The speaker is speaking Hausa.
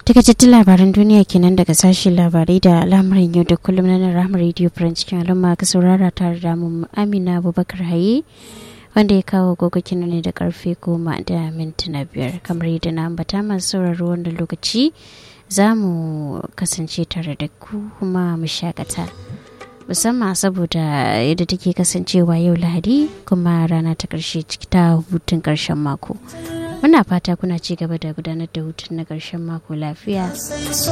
takaitattun labaran duniya kenan daga sashen labarai da al'amuran yau da kullum na nan rahama radio france cikin al'umma ka saurara tare da mu amina abubakar haye wanda ya kawo gogokin ne da karfe goma da mintuna biyar kamar yadda na ambata masu sauraro wanda lokaci za mu kasance tare da ku kuma mu shakata musamman saboda yadda take kasancewa yau lahadi kuma rana ta karshe ta hutun karshen mako muna fata kuna ci gaba da gudanar da hutun na karshen mako lafiya